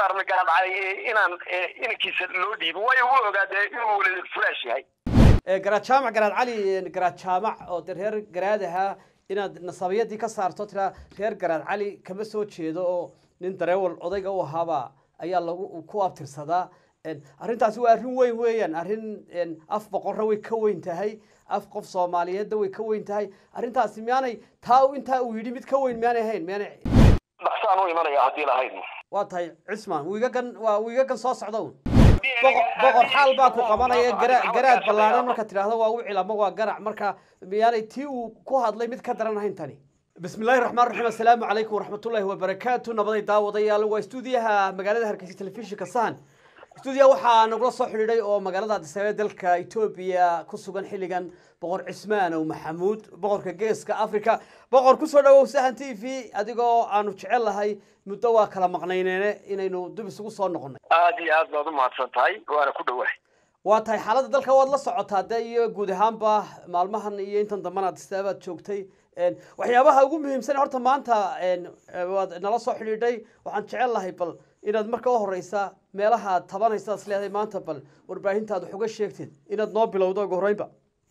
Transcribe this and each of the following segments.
dardaarmay garaad cali inaan inankiisa loo dhiibo waayo wuu ogaa dee inuu weli furaash yahay garaad jaamac garaad cali garaad jaamac oo de reer garaad ahaa inaad nasabiyadii ka saarto tiraa reer garaad cali kama soo jeedo oo nin dareewal odayga u ahaaba ayaa lagu ku abtirsadaa arrintaasi waa arrin weyn weeyaan arrin af boqorra way ka weyn tahay af qof soomaaliyeedda way ka weyn tahay arrintaasi miyaanay taa intaa uu yidhi mid ka weyn miyaanay ahayn miyaanay dhaqsaan u imanaya haddii lahayd waa tahay cismaan wiigagan waa wiigagan soo socda un boqor xaal baa ku qabanaya gara garaad ballaaran marka tidhaahdo waa wicil ama waa garac marka miyaanay tii uu ku hadlay mid ka daran ahayn tani bismi illaahi raxmaan raxiim assalaamu calaykum waraxmatullaahi wabarakaatu nabaday daawadayaal waa stuudiyaha magaalada hargeysa telefishinka sahan stuudiya waxaa nagula soo xidhiidhay oo magaalada addis ababa dalka etoobiya ku sugan xilligan boqor cismaan ow maxamuud boqorka geeska africa boqor kusoo dhawow sahan t v adigoo aanu jecel lahay muddo waa kala maqnayneene inaynu dib isugu soo noqonay aad iyo aad baad u mahadsan tahay waana ku dhawahay waa tahay xaaladda dalka waad la socotaa dee iyo guud ahaanba maalmahan iyo intan dambana addis ababaad joogtay waxyaabaha ugu muhiimsan horta maanta waad nala soo xidhiidhay waxaan jecel lahay bal inaad marka u horeysa meelaha aad tabanaysa is leedahay maanta bal warbaahintaad wax uga sheegtid inaad noo bilowdo ugu horreynba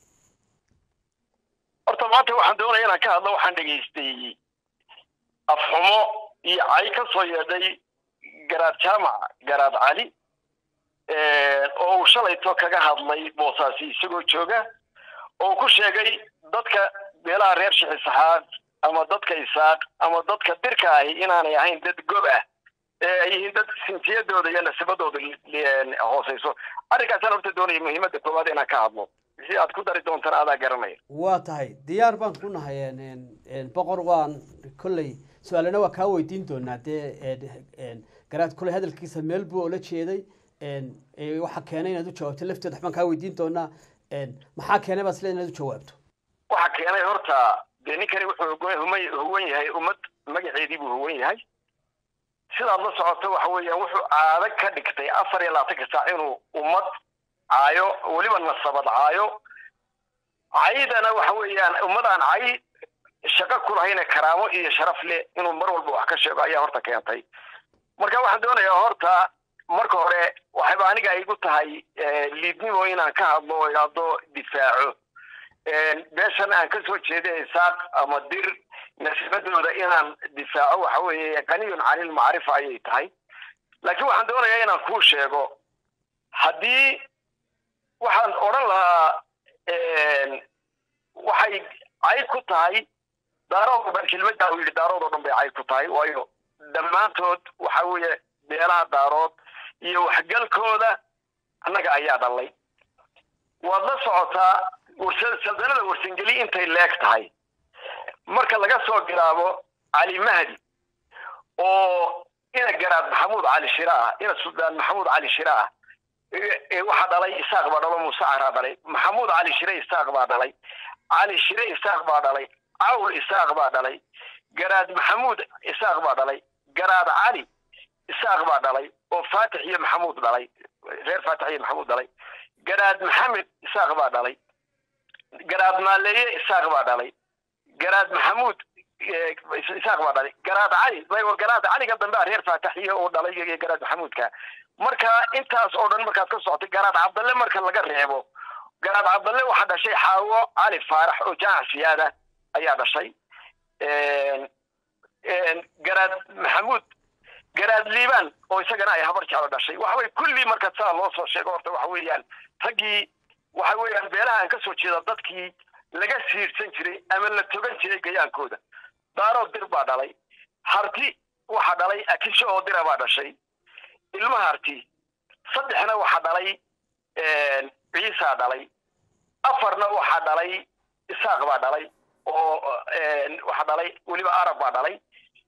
horta maanta waxaan doonaya inaan ka hadlo waxaan dhegaystay afxumo iyo cay ka soo yeedhay garaad jaamac garaad cali oo uu shalayto kaga hadlay boosaasi isagoo jooga oo ku sheegay dadka meelaha reer shixisaxaad ama dadka isaaq ama dadka dirka ahi inaanay ahayn dad gob ah ee ay yihiin dad sinsiyadooda iyo nasibadooda hooseyso arrinkaasaan horta doonaya muhiimadda koowaad inaan ka hadlo si aad ku dari doontana adaa garanaya waa tahay diyaar baan ku nahay boqor waan kolley su-aalana waa kaa weydiin doonaa dee garaad kolley hadalkiisa meel buu oola jeeday waxaa keenay inaad u jawaabto lafteeda waxbaan kaa weydiin doonaa maxaa keenay baad isleed inaad u jawaabto waxa keenay horta dee ninkani wuxuu huwan yahay ummad magaceedii buu huwan yahay sidaad la socoto waxa weeyaan wuxuu caado ka dhigtay afar iyo labaatanka saac inuu ummad caayo weliba nasabad caayo caydana waxa weeyaan ummadaan cay shaqo ku lahayna karaamo iyo sharaf leh inuu mar walba wax ka sheego ayaa horta keentay marka waxaan doonayaa horta marka hore waxayba aniga igu tahay liidnimo inaan ka hadlo oo idhaahdo difaaco beeshan aan kasoo jeeda isaaq ama dir nasibadooda inaan difaaco waxa weeye qaniyun canil macrifa ayay tahay laakiin waxaan doonayaa inaan kuu sheego haddii waxaan odhan lahaa waxay cayd ku tahay daarood o dhan kelmaddaa uu yidhi daarood oo dhan bay cayd ku tahay waayo dhammaantood waxa weeye beelaha daarood iyo waxgalkooda annaga ayaa dhalay waad la socotaa saldanada warsangeli intay leeg tahay marka laga soo bilaabo cali mahdi oo ina garaad maxamuud cali shira ah ina suldaan maxamuud cali shira ah waxaa dhalay isaaq baa dhalo muuse caraa dhalay maxamuud cali shire isaaq baa dhalay cali shire isaaq baa dhalay cawl isaaq baa dhalay garaad maxamuud isaaq baa dhalay garaad cali isaaq baa dhalay oo faatix iyo maxamuud dhalay reer faatix iyo maxamuud dhalay garaad maxamed isaaq baa dhalay garaad maaleeye isaaq baa dhalay garaad maxamuud isaaq baa dhalay garaad cali garaad caliga dambe a reer faataxiya oo dhalay iyo garaad maxamuudka marka intaas oo dhan markaad ka socotay garaad cabdalle marka laga reebo garaad cabdalle waxaa dhashay xaawo cali faarax oo jaamac siyaada ayaa dhashay garaad maxamuud garaad liibaan oo isagana ay habar jeclo dhashay waxaway kulli marka saa loo soo sheego horta waxa weeyaan raggii waxa weeyaan beelaha aan ka soo jeeda dadkii laga siirsan jiray ama la togan jiray gayaankooda daarood dir baa dhalay harti waxaa dhalay akisho oo dira baa dhashay ilma harti saddexna waxaa dhalay ciisaa dhalay afarna waxaa dhalay isaaq baa dhalay oo waxaa dhalay weliba arab baa dhalay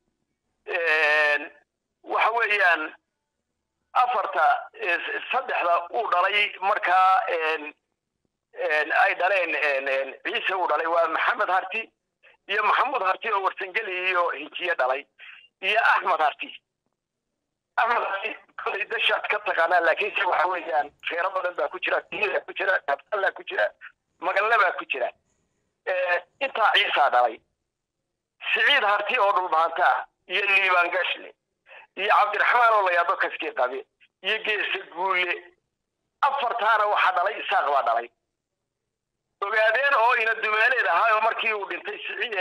waxa weeyaan afarta saddexda uu dhalay markaa ay dhaleen ciise uu dhalay waa maxamed harti iyo maxamuud harti oo warsangeli iyo hinjiye dhalay iyo axmed harti axmed harti kolay dashaad ka taqaanaa laakiinse waxa weeyaan feero badan baa ku jira tiyaa ku jira kabtallaa ku jira magalle baa ku jira intaa ciisaa dhalay siciid harti oo dhulbahantaa iyo liibaan gashle iyo cabdiraxmaan oo la yaado kaskii qabe iyo geese guule afartaana waxaa dhalay isaaq baa dhalay ogaadeen oo ina dumaaleed ahaa oo markii uu dhintay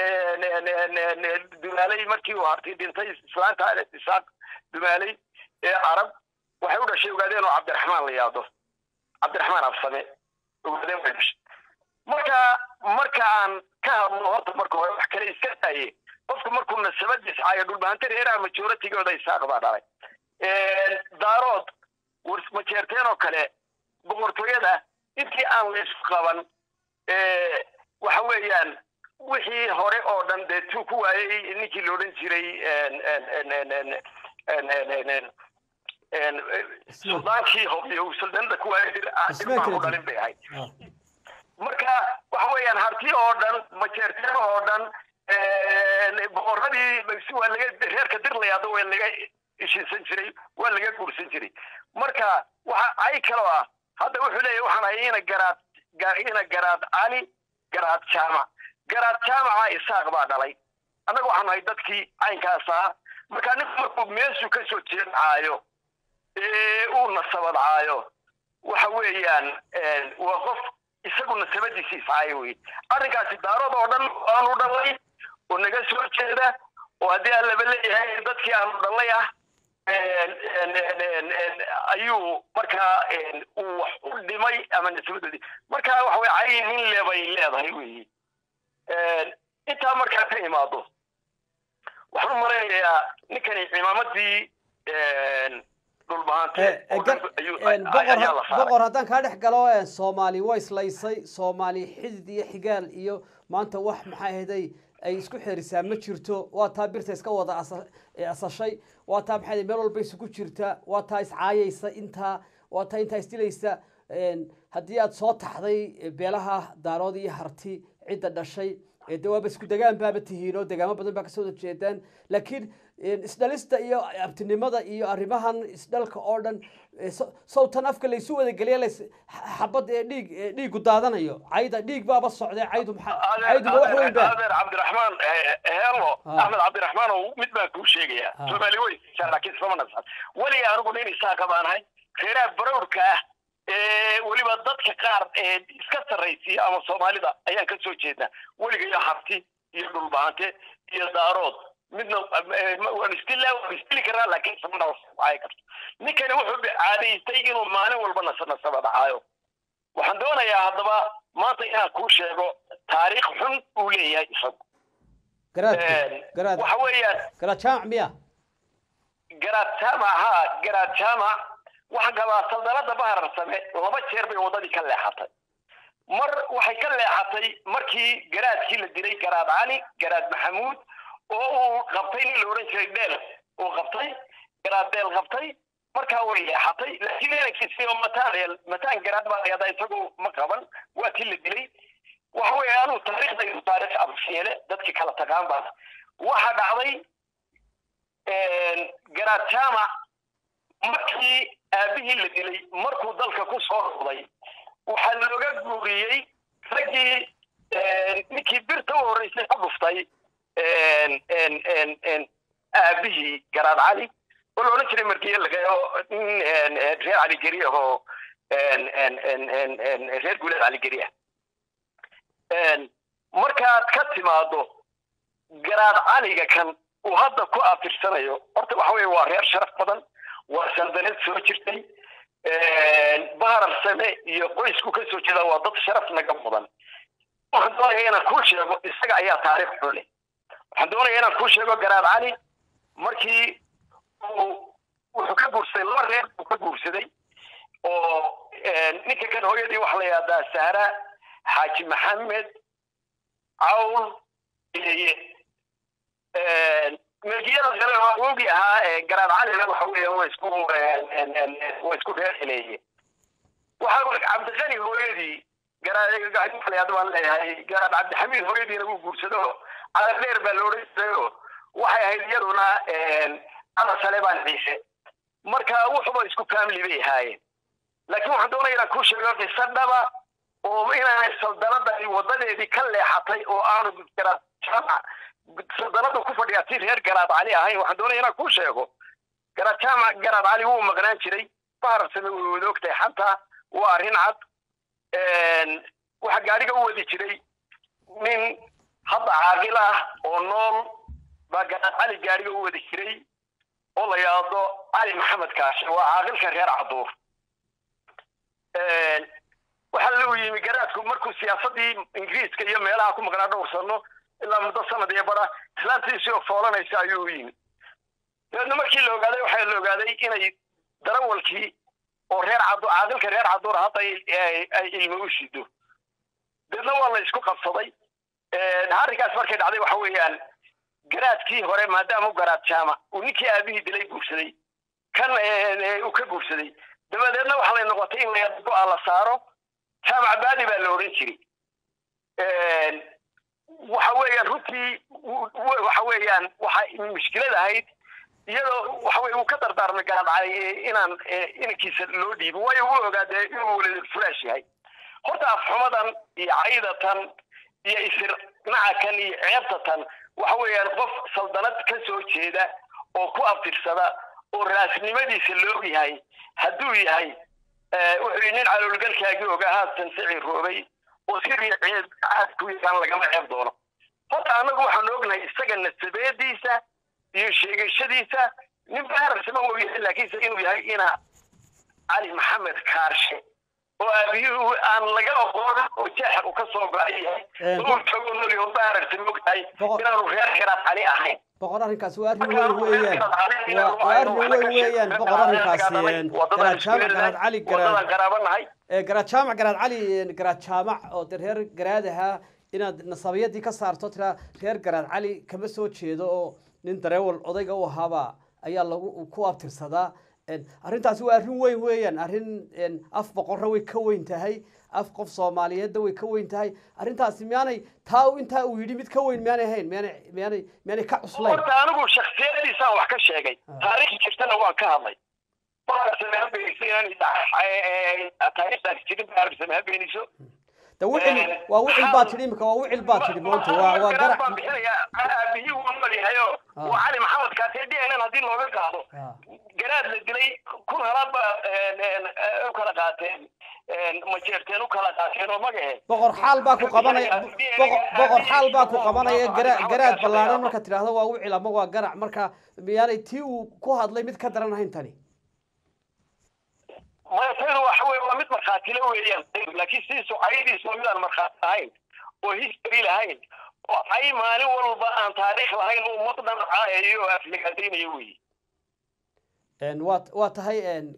dumaaley markii uu hartay dhintay islaanta isaaq dumaaley ee carab waxay u dhashay ogaadeen oo cabdiraxmaan la yaado cabdiraxmaan absame ogaadeen way dhashay marka marka aan ka hadlo horta marka hore wax kale iska daaye qofku markuu nasabadiis caayo dhulbahanta reeraha majoratigooda isaaq baa dhalay daarood majeerteen oo kale boqortooyada intii aan laysku qaban waxa weeyaan wixii hore oo dhan dee tuu ku waayey ninkii la odhan jiray suldaankii hobyo suldaanada ku waayey dirmaa ku dhalin bay ahayd marka waxa weeyaan harti oo dhan majeerteen oo dhan boqoradii waa laga reerka dirlayaado waa laga ishinsan jiray waa laga guursan jiray marka waxa ay kaloo ah hadda wuxuu leeyahy waxaan ahay ina garaad ina garaad cali garaad jaamac garaad jaamaca isaaq baa dhalay annaga waxaan ahay dadkii caynkaas ahaa marka ninku markuu meeshuu ka soo jeedcaayo ee uu nasabadcaayo waxa weeyaan waa qof isagu nasabadiisa iscaayo wey arrinkaasi daarood oo dhan aanu dhalay oo naga soo jeeda oo haddii aan laba leeyahay dadkii aanu dhalay ah ayuu markaa uu wax u dhimay ama nasabadoodii marka waxa weye cayn nin lebay leedahay weyi intaa markaa ka imaado waxaan u malaynayaa ninkani cimaamadii boqor haddaan kaa dhex galo soomaali way islaysay soomaali xidid iyo xigaal iyo maanta wax maxaa ahday ay isku xerisaa ma jirto waa taa birta iska wada asashay waa taa maxaa meel walba isugu jirta waa taa iscaayaysa intaa waa taa intaa isdilaysa haddii aad soo taxday beelaha daarood iyo harti cidda dhashay de waaba isku degaan baaba tihiin oo degaamo badan baa kasoo jeedaan laakiin isdhalista iyo abtinimada iyo arrimahan isdhalka oo dhan sawtan afka laysu wada geliya xabad ee dhiig dhiigu daadanayo cayda dhiig baaba socdee caydu cayduba wax weyn ba adeer cabdiraxmaan heelo axmed cabdiraxmaan oo mid baan kuu sheegayaa soomaali way laakiin sama nasan weliga anigu nin isaaqa baanahay reeraha barowrka ah weliba dadka qaar ee iska sarraysiya ama soomaalida ayaan ka soo jeednaa weligayo harti iyo dhulbaante iyo daarood midna waan istila waan istili karaa laakiin samana waay karto ninkani wuxuu caadaystay inuu maalin walba nasanasaba dhacaayo waxaan doonayaa haddaba maanta inaan kuu sheego taariikh xun uu leeyahay isagu garaad waxa weeyaan garaad jaamac miya garaad jaamac ha garaad jaamac waxaan qabaa saldalada baharar same laba jeer bay waddadii ka leexatay mar waxay ka leexatay markii garaadkii la dilay garaad cali garaad maxamuud oo uu qabtay nin la odhan jiray dheel uu qabtay garaad dheel qabtay markaa way leexatay laakiin inankiisi oo mataan mataan garaad baa layada isagu ma qaban waa tii la dilay waxa weeye anuu taariikhdaydu taariikh absheele dadkii kala taqaan baan waxa dhacday garaad jaamac markii aabihii la dilay markuu dalka ku soo noqday waxaa looga guuriyey raggii ninkii birta u horreysay ku dhuftay aabihii garaad cali oo la odhan jiray markiye lagayo nin reer caligeri ah oo reer guuleed caligeri ah markaad ka timaado garaad caliga kan uu hadda ku afirsanayo horta waxa weye waa reer sharaf badan waa sandaneed soo jirtay baharar same iyo qoysku ka soo jeeda waa dad sharaf naga mudan waxaan doonaya inaan kuu sheego isaga ayaa taariikh xule waxaan doonaya inaan kuu sheego garaad cali markii uu wuxuu ka guursaday laba reer buu ka guursaday oo ninka kan hooyadii waxa la yihahdaa sahra xaaji maxamed cawl iye milkiyada kale waa ogi ahaa garaad calina waxa weeye waa isku waa isku reerxileeye waxa cabdiqani hooyadii garaad baan leeyahay garaad cabdixamiid hooyadiina wuu guursado caladheer baa la odhan jirayo waxay ahayd iyaduna ala saleebaan ciise marka wuxuba isku family bay ahaayeen laakiin waxaan doonaya inaan kuu sheego qiso dhaba oo inaanay saldanadani wadadeedii ka leexatay oo aanu garaad jaamac saldanada ku fadhiyaa si reer garaad cali ahayn waxaan doonaya inaan kuu sheego garaad jaamac garaad cali wuu maqnaan jiray baharsame way wada ogtahay xataa waa arrin cad waxaa gaadhiga u wadi jiray nin hadda caaqil ah oo nool baa garaad cali gaadhiga u wadi jiray oo la yidhaahdo cali maxamed kaashe waa caaqilka reer caduur waxaa lagu yimi garaadku markuu siyaasadii ingiriiska iyo meelaha ku maqnaa dhowr sano ilaa muddo sanad iyo bara islaantiisii oo foolanaysa ayuu u yimi dabeedna markii la ogaaday waxaa la ogaaday inay darawalkii oo reer cadu caaqilka reer caduur hadda ay ilmo u shido dabeedna waa la isku qabsaday arrinkaas markay dhacday waxa weeyaan garaadkii hore maadaama u garaad jaamac uu ninkii aabihii dilay guursaday kan uu ka guursaday dabadeedna waxa lay noqotay in go-a la saaro jaamac baadi baa la odhan jiray waxa weeyaan runtii waxa weeyaan waxa mushkilad ahayd iyadoo waxa weye uu ka dardaarmay garaadcay inaan inankiisa loo dhiibin waayo wuu ogaadee inuu weli furaash yahay horta afxumadan iyo caydatan iyo isir nacakan iyo ceebtatan waxa weeyaan qof saldanad ka soo jeeda oo ku abtirsada oo raasnimadiisa loog yahay hadduu yahay wuxuu yii nin caloolgalkaagii ogaa haatan sicii roobay oo sirii ceeb caadku yaqaan lagama ceeb doono horta annagu waxaanu ognahay isaga nasabeediisa iyo sheegashadiisa nin baararsama uu yahay laakiinse inuu yahay ina cali maxamed kaarshe oo aabiyuhu aan laga oqoon oo jeexa uu ka soo go-ay yahay uu tago noli oo baararsama ogtahay inaanu reer garaad cali ahayn boqor arrinkaas waa arrin weyn weeyaan waa arrin weyn weeyaan boqor arrinkaasi garaad jaamac garaad cali wadadan qaraabanahay garaad jaamac garaad cali garaad jaamac oo de reer garaad ahaa inaad nasabiyadii ka saarto tiraa reer garaad cali kama soo jeedo oo nin dareewal odayga u ahaaba ayaa lagu ku abtirsadaa arrintaasi waa arrin weyn weeyaan arrin af boqorra way ka weyn tahay af qof soomaaliyeedda way ka weyn tahay arrintaasi miyaanay taa intaa uu yidhi mid ka weyn miyaanay ahayn miyaanay miyaanay miyaanay ka cuslayn horta anigu shaksiyadiisaan wax ka sheegay taariikh jirtana waan ka hadlay taariikhdaas jirin baarsame ha beeniso de wicil waa wicil baa tidhi imika waa wicil baa tidhi maanta waa waa garac baan bixinaya aabihii wuu nool yahayo waa cali maxamed kaasee d n n haddii looga qaado garaad la dilay kun halaad ba u kala qaateen majeerteen u kala qaateen oo magahe boqor xaal baa ku qabanaya boqor xaal baa ku qabanaya gara garaad ballaaran marka tidhaahdo waa wicil ama waa garac marka miyaanay tii uu ku hadlay mid ka daran ahayn tani maya taydu waxa weye waa mid markhaatile weeyaan laakiin sidiisu caydiisu waa midaan markhaati lahayn oo history lahayn oo cay maalin walba aan taariikh lahayn uu maqdan caayayo oo afligandaynayo weyi waa waa tahay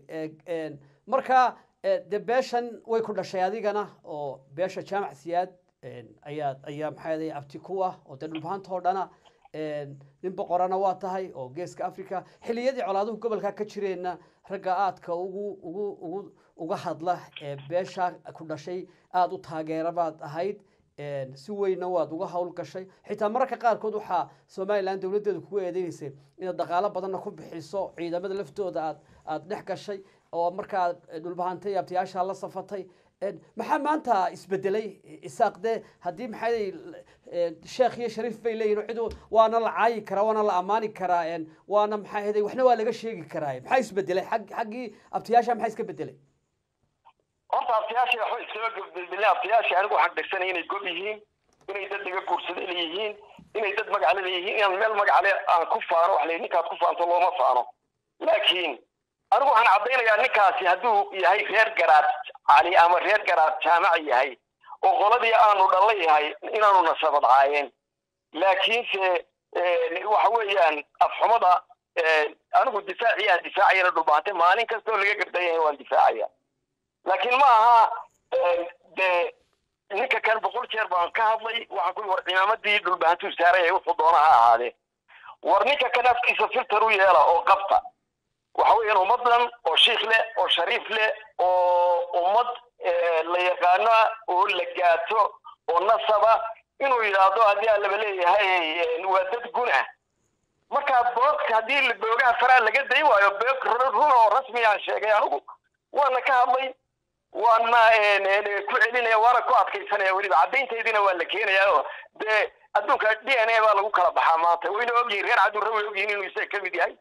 marka de beeshan way ku dhashay adigana oo beesha jaamac siyaad ayaa ayaa maxaa abti ku ah oo dee dhulbahanta oo dhana nin boqorana waa tahay oo geeska africa xiliyadii colaaduhu gobolka ka jireenna ragga aadka ugu ugu ugu uga hadla ee beesha ku dhashay aada u taageera baad ahayd si weynna waad uga hawl gashay xitaa mararka qaarkood waxaa somalilan dowladdeedu kugu eedeynaysay inaad dhaqaalo badanna ku bixiso ciidamada laftooda aad aada dhex gashay oo markaa dhulbahantay abtiyaasha la safatay maxaa maanta isbedelay isaaq dee haddii maxay sheekh iyo shariif bay leeyihin cid waana la caayi karaa waana la ammaani karaa waana maxaa heday waxna waa laga sheegi karaa maxaa isbedelay ag xaggii abtiyaasha maxaa iska bedelay horta abtiyaasha waxba iskama bedele abtiyaasha anigu waxaan dhegsanay inay gob yihiin inay dad laga guursaday leeyihiin inay dad magacale leeyihiin inaan meel magacale aan ku faano wax la ninkaad ku faanto looma faano laakiin anigu waxaan caddaynayaa ninkaasi hadduu yahay reer garaad cali ama reer garaad jaamac yahay oo qoladii aanu dhalla yahay inaanu nasabad caayeen laakiinse waxa weeyaan afxumada anigu difaacii aan difaacayana dhulbaante maalin kastoo laga gardan yahay waan difaacaya laakiin ma aha de ninka kan boqol jeer baan ka hadlay waxaan ku war cimaamadii dhulbaantuu saaraya wuxuu doona ha ahaadee war ninka kan afkiisa filter u yeela oo qabta waxa weeyaan ummadan oo shiikh leh oo shariif leh oo ummad la yaqaano oo la gaato oo nasaba inuu yidhaahdo haddii aan laba leeyahay waa dad gun ah marka boogka haddii boogaha faraa laga day waayo boog run oo rasmi aan sheegay anigu waana ka hadlay waana ku celinaya waana ku adkaysanaya weliba caddayntaydina waa la keenaya oo dee adduunka d n a baa lagu kala baxaa maanta wayna ogyihin reer cadurre way ogyihin inuu isaga ka mid yahay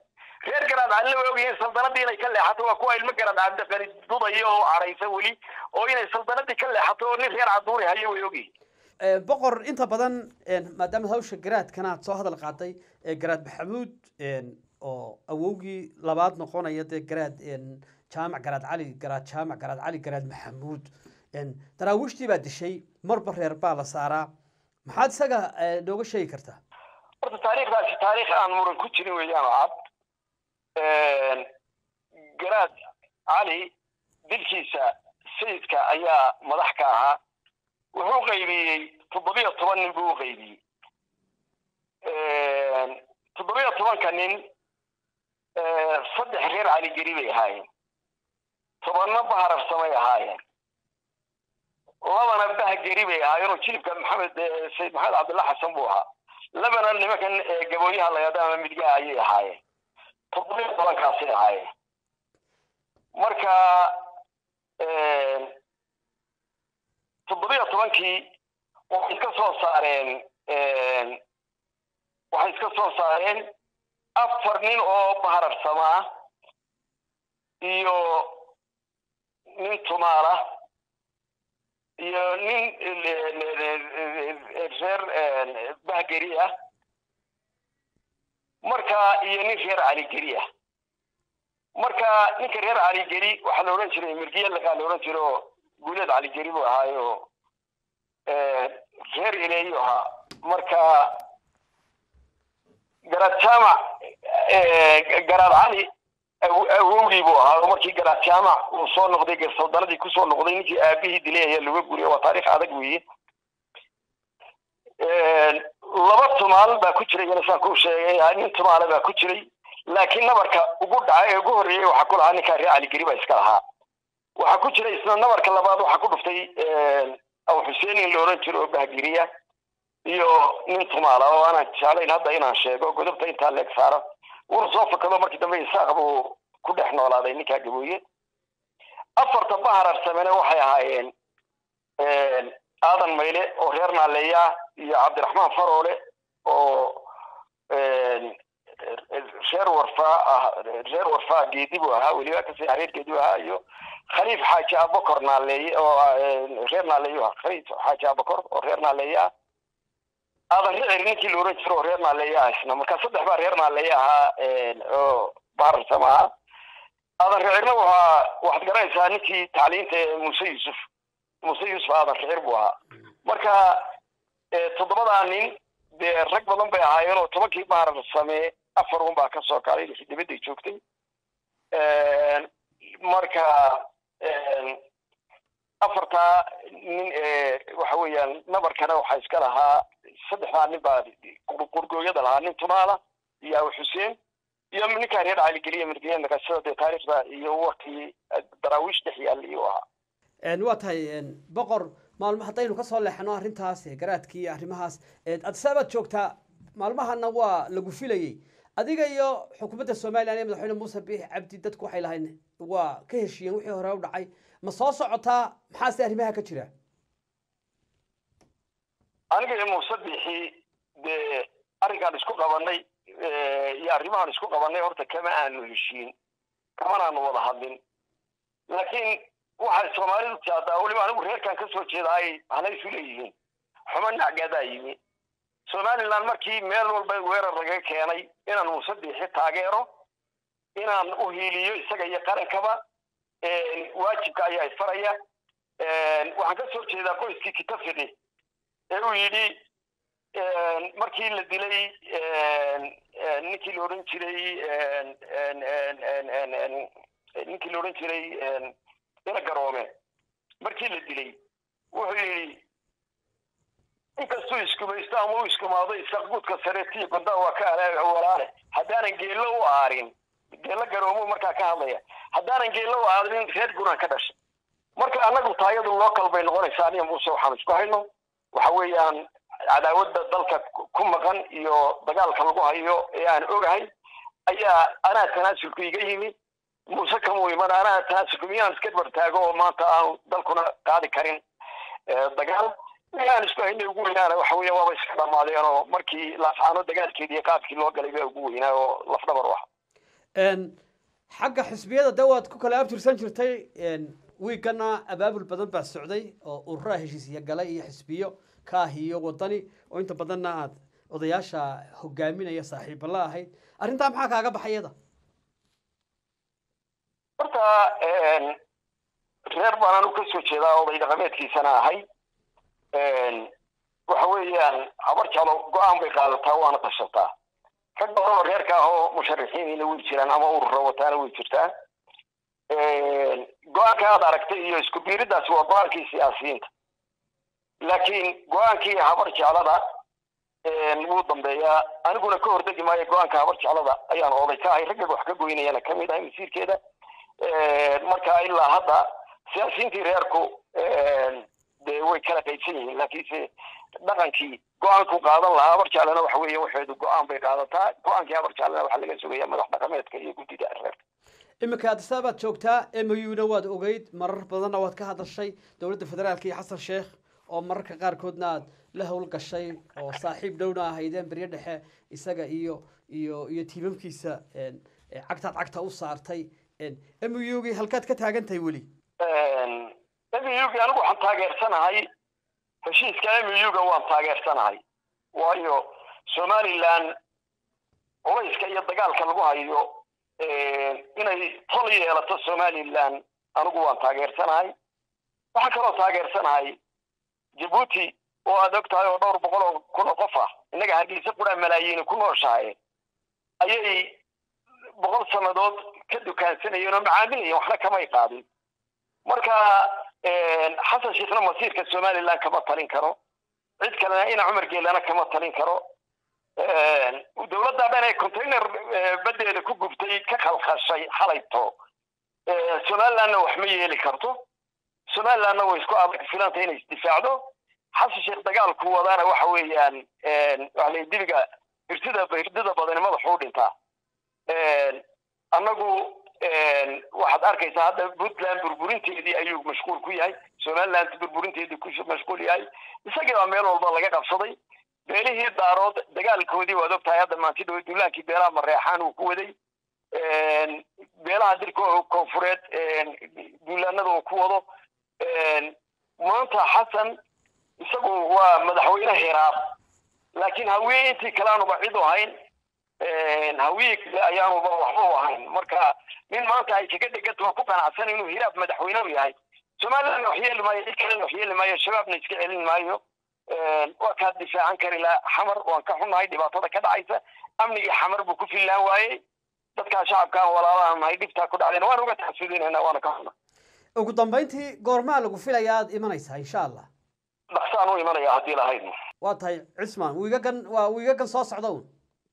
reer garaad calina way ogyihiin saldanadii inay ka leexato waa kuwa ilmo garaad cabdiqani dudaya oo cadhaysa weli oo inay saldanadii ka leexato oo nin reer caduuri hayo way ogyihiin boqor inta badan maadaama hawsha garaadkana aad soo hadal qaaday garaad maxamuud oo awowgii labaad noqonaya dee garaad jaamac garaad cali garaad jaamac garaad cali garaad maxamuud daraawiishtii baa dishay marba reer baa la saaraa maxaad isaga nooga sheegi kartaa horta taariikhdaasi taariikh aan muran ku jirin weeyaan oo cad garaad cali dilkiisa sayidka ayaa madax ka ahaa wuxuu qaybiyey toddobiyo toban nin buu u qaybiyey toddobiyo tobanka nin saddex reer caligeri bay ahaayeen tobanna bahararsamay ahaayeen labana bahgeri bay ahaayeen oo jilibka maxamed sayid maxamed cabdilla xasan buu ahaa labana nimankan gabooyaha layada ama midgaha ayay ahaayeen toddobiyo tobankaasay ahaayeen marka toddobiyo tobankii waxay iska soo saareen waxay iska soo saareen afar nin oo bahararsamaa iyo nin tumaala iyo nin reer bahgeri ah marka iyo nin reer caligeri ah marka ninka reer caligeri waxaa la odhan jiray mirgiya laqaa la odhan jira oo guuleed caligeri buu ahaayo reer ileeyu ahaa marka garaad jaamac garaad cali awowgii buu ahaa oo markii garaad jaamac uu soo noqday garsaldaladii kusoo noqday ninkii aabihii dilay ayaa laga guriya waa taarikh adag weeye laba tumaal baa ku jiray yana saan kuu sheegay nin tumaale baa ku jiray laakiin nabarka ugu dhaca ee ugu horreeyey waxaa ku lahaa ninkaa reer caligeri baa iska lahaa waxaa ku jira isna nabarka labaad waxaa ku dhuftay abu xuseen in la odhan jiro oo bahgeriya iyo nin tumaala oo aanan jeclayn hadda inaan sheego godobta intaa leeg saaro wuuna soo fakado markii dambe isaaq buu ku dhex noolaaday ninkaa gabooye afarta bahararsamene waxay ahaayeen aadan mayle oo reer naaleeya iyo cabdiraxmaan faroole oo reer warfaa ah reer warfaa geedi buu ahaa weliba kasii hareer geedi buu ahaa iyo khaliif xaaji abakor naaleeye oo reer naaleeyu ahaa khaliif xaaji abakor oo reer naaleeye ah aadan ricir ninkii la oran jiro oo reer naaleeye ah isna marka saddex baa reer naaleeye ahaa oo bahararsama ahaa aadan ricirna waxaa waxaad garanaysaa ninkii tacliinta ee muuse yuusuf muuse yuusuf aadan ricir buu ahaa marka toddobadaa nin dee rag badan bay ahaayeen oo tobankii bahararsame afar un baa ka soo kaalay lixi dibadday joogtay marka afartaa nin waxa weeyaan nabarkana waxaa iska lahaa saddexdaa nin baa qurgooyada lahaa nin tumaala iyo abu xuseen iyo ninkaa reer caligeliya mirgeliya naqashada dee taariikhda iyo warkii daraawiish dhex yaalla iyuu ahaa waa tahay boqor maalmo haddaynu kasoo leexano arrintaas garaadkii iyo arrimahaas adisaabaad joogtaa maalmahana waa lagu filayey adiga iyo xukuumadda somalilan ee madaxweyne muuse biix cabdi dadku waxay lahayn waa ka heshiiyeen wixii hore u dhacay ma soo socotaa maxaase arrimaha ka jira aniga iyo muuse biixi dee arrinkaan isku qabanay iyo arrimahaan isku qabanay horta kama aanu heshiin kamanaanu wada hadlin laakiin waxay soomaalidu taadaa weliba anigu reerkan ka soo jeeda ay hanay isu leeyihiin xumo nacgadaa yimi somaliland markii meel walba weerar laga keenay inaan muuse biixi taageero inaan u hiiliyo isaga iyo qarankaba waajibka ayaa isfaraya waxaan ka soo jeedaa qoyskii kitafidi ee uu yidhi markii la dilay ninkii la odhan jiray ninkii la odhan jiray ina garoome markii la dilay wuxuu yidhi inkastuu iskumaysto ama u iskumaado isaqguudka sareetiyo gondaa waa ka walaale haddaanan geello u aarin geello garoomo markaa ka hadlaya haddaanan geello u aarin reer gunaan ka dhashay marka annagu taayadu local bay noqonaysaa aniga muuse waxaan isku hayno waxa weeyaan cadaawadda dalka ku maqan iyo dagaalka lagu hayo ee aan ogahay ayaa anaa tanaasulku iga yimi muuse kamuu iman anaa tanaasulku miyaan iska bartaago oo maanta aan dalkuna qaadi karin dagaal aan isku haynay ugu weynaana waxa weya waaba iska dhamaadeen oo markii laascaano dagaalkeedii qaabkii loo galay baa ugu weynaa oo lafdhabar u aha xagga xisbiyada de waad ku kala abtirsan jirtay wiigana abaabul badan baa socday oo ururaha heshiisya galay iyo xisbiyo kaah iyo wadani oo inta badanna aad odayaasha hogaaminaya saaxiiba la ahayd arrintaa maxaa kaaga baxayada horta reer baan anu kasoo jeedaa oday dhaqameedkiisana ahay waxa weeyaan habar jalo go-aan bay qaadataa waana tashataa rag badan oo reerka ah oo musharixiinina way jiraan ama urura wataana way jirtaa go-aanka aad aragtay iyo isku biiridaasi waa go-aankii siyaasiyiinta laakiin go-aankii habar jeclada wuu dambeeyaa aniguna ka hordegi maayo go-aanka habar jeclada ayaan oday ka ahay raggaga wax ka goynayana kamid ahay masiirkeeda marka ilaa hadda siyaasiyiintii reerku dee way kala qaybsan yihiin laakiinse dhaqankii go-aanku qaadan lahaa habar jeclena waxa weeye waxeedu go-aan bay qaadataa go-aankii habar jeclena waxaa laga sugaya madax dhaqameedka iyo guddida reerka iminka adisa baad joogtaa muna waad ogeyd marar badanna waad ka hadashay dowladda federaalka iyo xasan sheekh oo mararka qaarkoodna aad la howl gashay oo saaxiib dhowna ahaydeen beryo dhexe isaga iyo iyo iyo tiimamkiisa cagtaad cagta u saartay mugii halkaad ka taagan tahay weli mugi anigu waxaan taageersanahay heshiiska muga waan taageersanahay waayo somaliland culayska iyo dagaalka lagu hayo inay tol yeelato somaliland anigu waan taageersanahay waxaan kaloo taageersanahay jabuuti oo aad og tahay oo dhowr boqol oo kun oo qof ah innaga hargeysa quraa malaayiini ku nooshahay ayay boqol sannadood ka dukaansanayeen oo macaamilayeen waxna kamay qaadin marka xasan sheekhna masiirka somaliland kama talin karo cid kalena ina cumar geelana kama talin karo dowladda dhan ee container badeeda ku gubtay ka khalkhashay xalayto somalilandna wax ma yeeli karto somalilandna way isku adag filanta inay isdifaacdo xasan sheekh dagaalku wadaana waxa weeyaan waxalay dibiga hirdida hirdida badani madaxuu dhintaa annagu waxaad arkaysaa hadda puntland burburinteedii ayuu mashquul ku yahay somaliland burburinteedii ku mashquul yahay isagii baa meel walba laga qabsaday beelihii daarood dagaalkoodii waad ogtahay hadda maanti dhow duulaankii beelaha mareexaan uu ku waday beelaha dirka koonfureed duulaanada uu ku wado maanta xasan isagu waa madaxweyne hiraab laakiin hawiye intii kale aanuba cid u hayn hawiye kale ayaanuba waxba u ahayn marka nin maanta ay kaga dheganta waa ku qanacsan inuu hiraab madaxweyne u yahay somaliland wax yeeli maayo cid kalena wax yeeli maayo shabaabna iska celin maayo waa kaa difaacan kari laha xamar waan ka xunnahay dhibaatada ka dhacaysa amnigii xamar buu ku fillaan waayey dadkaa shacabkaan walaalaha nahay dhibtaa ku dhacdeen waan uga taxsuudinayna waana ka xunna ugu dambayntii goormaa lagu filaya aad imanaysaa insha allah dhaqsaan u imanaya haddii lahayd waa tahay cismaan wiigagan waa wiigagan soo socda un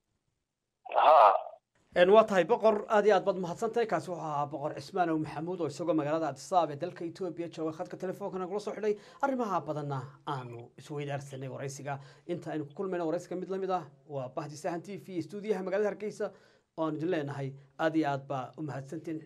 ha waa tahay boqor aad iyo aad baad mahadsantahay kaasi wuxuu ahaa boqor cismaan ow maxamuud oo isagoo magaalada adisaab ee dalka etoobiya jooga khadka telefoonka nagula soo xidhay arrimaha badanna aanu isweydaarsanay waraysiga inta aynu ku kulmayna waraysiga mid lamid ah waa bahdi sahan t v stuudiyaha magaalada hargeysa oo aan idin leenahay aad iyo aad baa u mahadsantiin